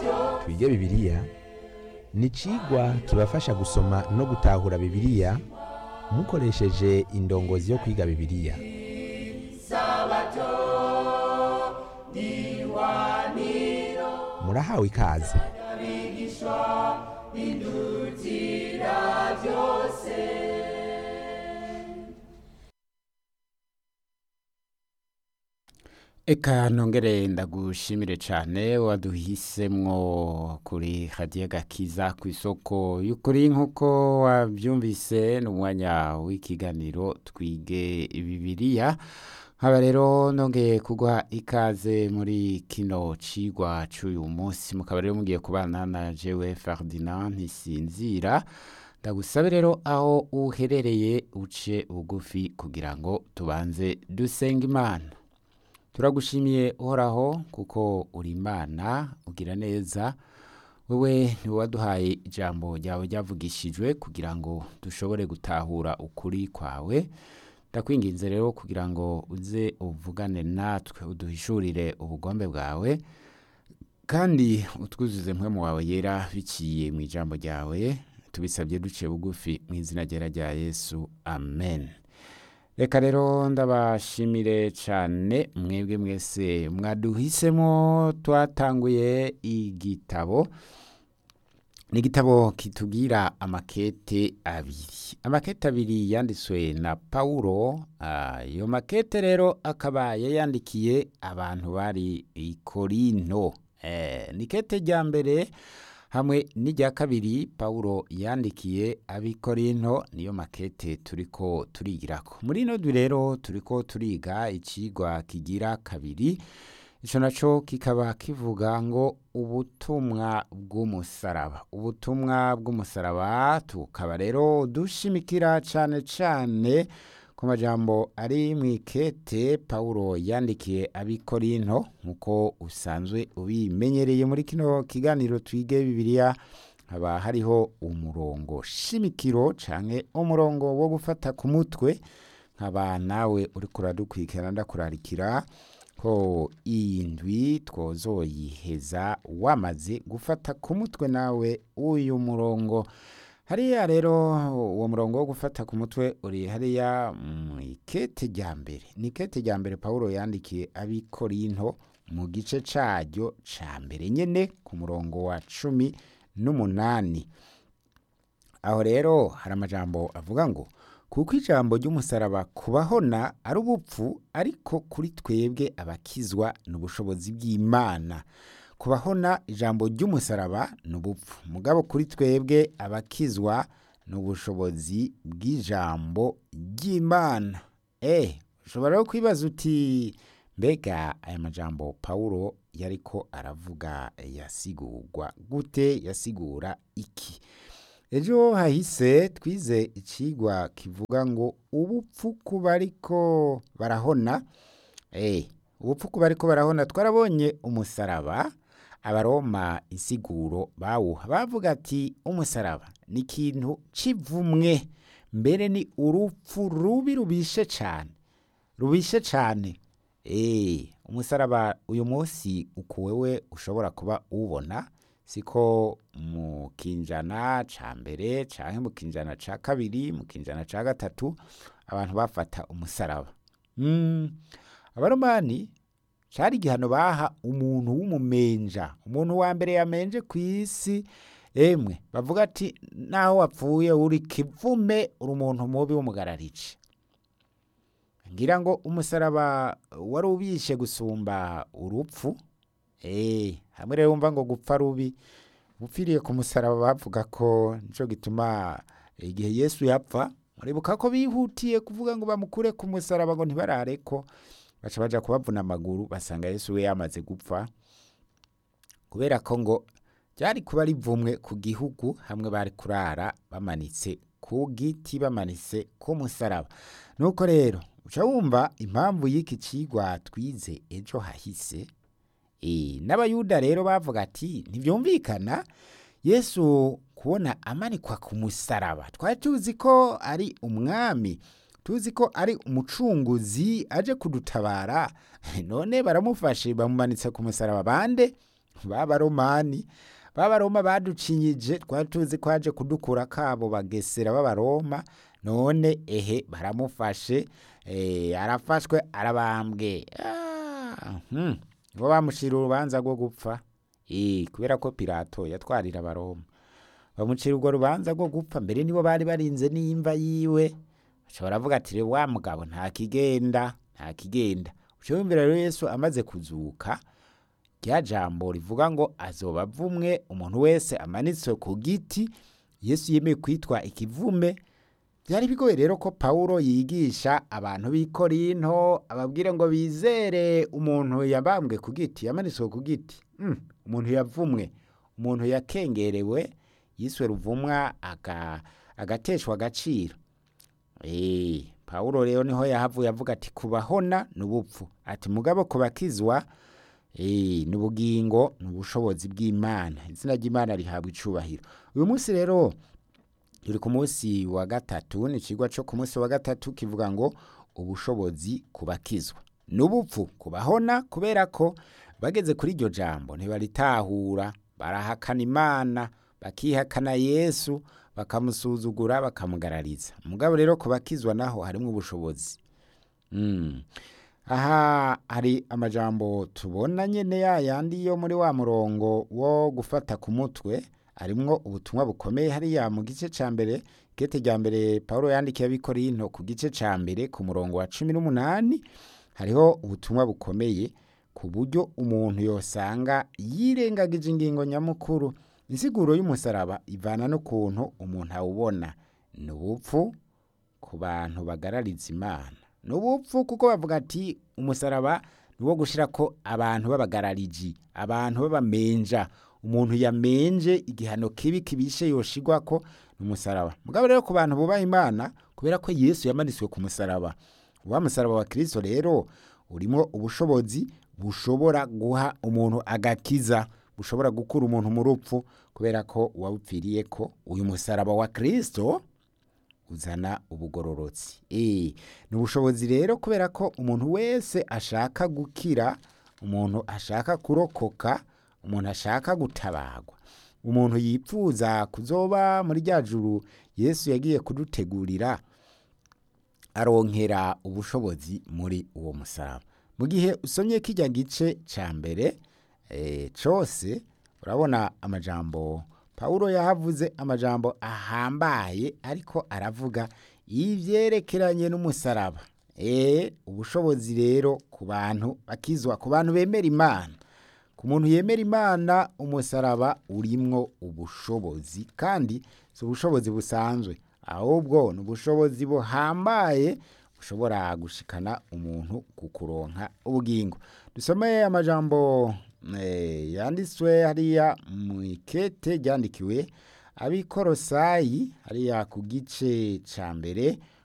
twige bibiliya ni icigwa kibafasha gusoma no gutahura bibiliya mukoresheje indongozi yo kwiga bibiliya murahawe ikaze Eka nongere ndagushimire cane waduhisemwo kuri radiyo gakiza ku isoko y'ukuri nk'uko wavyumvise ni umwanya w'ikiganiro twige bibiliya nkaba rero nongeye kuguha ikaze muri kino cigwa c'uyu munsi mukaba rero mugiye kubana na jewe Ferdinand Ntisinzira ndagusabe rero aho uherereye uce bugufi kugira ngo tubanze dusenga imana turagushimiye uhoraho kuko uri imana ugira neza wowe niwe waduhaye ijambo ryawe ryavugishijwe kugira ngo dushobore gutahura ukuri kwawe ndakwinginze rero kugira ngo uze uvugane natwe uduhishurire ubugombe bwawe kandi utwuzuze mpwemu wawe yera biciye mu ijambo ryawe tubisabye duciye bugufi mu izina ryera rya yesu amen reka rero ndabashimire cyane mwebwe mwese mwaduhisemo twatanguye igitabo ni igitabo kitubwira amakete abiri amakete abiri yanditswe na pawulo ayo makete rero akaba yayandikiye abantu bari i korinto ni kete rya mbere hamwe n'irya kabiri pawulo yandikiye abikorinto niyo makete turiko turigirako muri ino dwi rero turiko turiga icigwa kigira kabiri ico naco kikaba kivuga ngo ubutumwa bw'umusaraba ubutumwa bw'umusaraba tukaba rero dushimikira cane cane ku majambo ari mu ikete pawulo yandikiye abikorinto nk'uko usanzwe ubimenyereye muri kino kiganiro twige bibiliya haba hariho umurongo shimikiro canke umurongo wo gufata ku mutwe nkaba nawe uriko uradukurikirana ndakurarikira ko iyi ndwi twozoyiheza wamaze gufata ku mutwe nawe uyu murongo hariya rero uwo murongo wo gufata ku mutwe uri hariya mu ikete rya mbere ni ikete rya mbere pawulo yandikiye abikorinto mu gice caryo ca mbere nyene ku murongo wa cumi n'umunani aho rero hari amajambo avuga ngo kuko ijambo ry'umusaraba kubahona ari ubupfu ariko kuri twebwe abakizwa ni ubushobozi bw'imana kubahona ijambo ry'umusaraba ni ubupfu mugabo kuri twebwe abakizwa ni ubushobozi bw'ijambo ry'imana eh ushobora rero kwibaza uti mbega aya majambo pawulo yariko aravuga yasigurwa gute yasigura iki ejo hahise twize icigwa kivuga ngo ubupfu ku bariko barahona eh ubupfu ku bariko barahona twarabonye umusaraba abaroma insiguro bawuha bavuga ati umusaraba ni ikintu c'ivumwe mbere ni urupfu rubi rubishe cane rubishe cane eh umusaraba uyu munsi uku wewe ushobora kuba uwubona siko mu kinjana ca mbere canke mu kinjana ca kabiri mu kinjana ca gatatu abantu bafata umusaraba mm. abaromani cari igihano baha umuntu w'umumenja umuntu wa mbere yamenje ku isi emwe bavuga ati naho wapfuye uri kivume uri umuntu mubi w'umugararici ngira ngo umusaraba wari ubishe gusumba urupfu eh hamwe rero wumva ngo gupfa rubi upfiriye ku musaraba bavuga ko nico gituma igihe Yesu yapfa muribuka ko bihutiye kuvuga ngo bamukure ku musaraba ngo ntibarareko baca baja kubavuna amaguru basanga Yesu we yamaze gupfa kubera ko ngo byari kuba rivumwe ku gihugu hamwe bari kurara bamanitse ku giti bamanitse ku musaraba nuko rero uca wumva impamvu y'iki cigwa twize ejo hahise e, n'abayuda rero bavuga ati ntivyumvikana yesu kubona amanikwa ku musaraba twari tuzi ko ari umwami tuzi ko ari umucunguzi aje kudutabara none baramufashe bamumanitse ku musaraba bande b'abaromani b'abaroma baducinyije twari tuzi ko haje kudukura kabo bagesera b'abaroma none ehe baramufashe eh, arafashwe arabambwe Ah, hmm. bo bamushira urubanza rwo gupfa Eh, kubera ko pilato yatwarira abaroma bamucira urwo rubanza rwo gupfa mbere nibo bari barinze n'imva yiwe baca baravuga ati "Re, wa mugabo nta kigenda nta kigenda uca wumvira rero yesu amaze kuzuka rya jambo rivuga ngo azoba avumwe umuntu wese amanitswe ku giti yesu yemeye kwitwa ikivume byari bigoye rero ko pawulo yigisha abantu b'i korinto ababwire ngo bizere umuntu yabambwe ku giti yamanitswe ku giti Mm, umuntu yavumwe umuntu yakengerewe yiswe ruvumwa aga- agateshwa agaciro Eh, pawulo rero niho yahavuye avuga ati kubahona ni ubupfu ati mugabo kubakizwa eh, ni ubugingo ni ubushobozi bw'imana izina ry'imana rihabwa icubahiro uyu munsi rero turi ku munsi wa gatatu ni ikigwa cyo ku munsi wa gatatu kivuga ngo ubushobozi kubakizwa ni ubupfu kubahona kubera ko bageze kuri iryo jambo ntibaritahura barahakana imana bakihakana yesu bakamusuzugura bakamugarariza mugabo rero kubakizwa naho harimo ubushobozi Mm. aha hari amajambo tubona nyene ya yandi yo muri wa murongo wo gufata ku mutwe harimwo ubutumwa bukomeye hariya mu gice ca mbere kete rya mbere pawulo yandikiye abikorinto ku gice ca mbere ku murongo wa cumi n'umunani hariho ubutumwa bukomeye ku buryo umuntu yosanga yirengagije ingingo nyamukuru insiguro y'umusaraba ivana n'ukuntu umuntu awubona ni ubupfu ku bantu bagarariza imana ni ubupfu kuko bavuga ati umusaraba ni uwo gushyira ko abantu b'abagarariji abantu b'abamenja umuntu yamenje igihano kibi kibishe yoshigwa ko ni umusaraba mugabo rero ku bantu bubaha imana kubera ko yesu yamanitswe ku musaraba wa musaraba wa kirisito rero urimo ubushobozi bushobora guha umuntu agakiza bushobora gukura umuntu mu rupfu kubera ko wawupfiriye ko uyu musaraba wa kirisito uzana ubugororotsi Eh, ni ubushobozi rero kubera ko umuntu wese ashaka gukira umuntu ashaka kurokoka umuntu ashaka gutabagwa umuntu yipfuza kuzoba muri rya juru yesu yagiye kudutegurira aronkera ubushobozi muri uwo musaraba mu gihe usomye kijya gice cya mbere eh, cose urabona amajambo pawulo yahavuze amajambo ahambaye ariko aravuga ivyerekeranye n'umusaraba e, ubushobozi rero ku bantu bakizwa ku bantu bemera imana ku muntu yemera imana umusaraba urimwo ubushobozi kandi si ubushobozi busanzwe ahubwo ni ubushobozi buhambaye bushobora gushikana umuntu ku kuronka ubugingo dusomeye amajambo eh, yanditswe hariya mu ikete ryandikiwe abikorosayi hariya ku gice ca mbere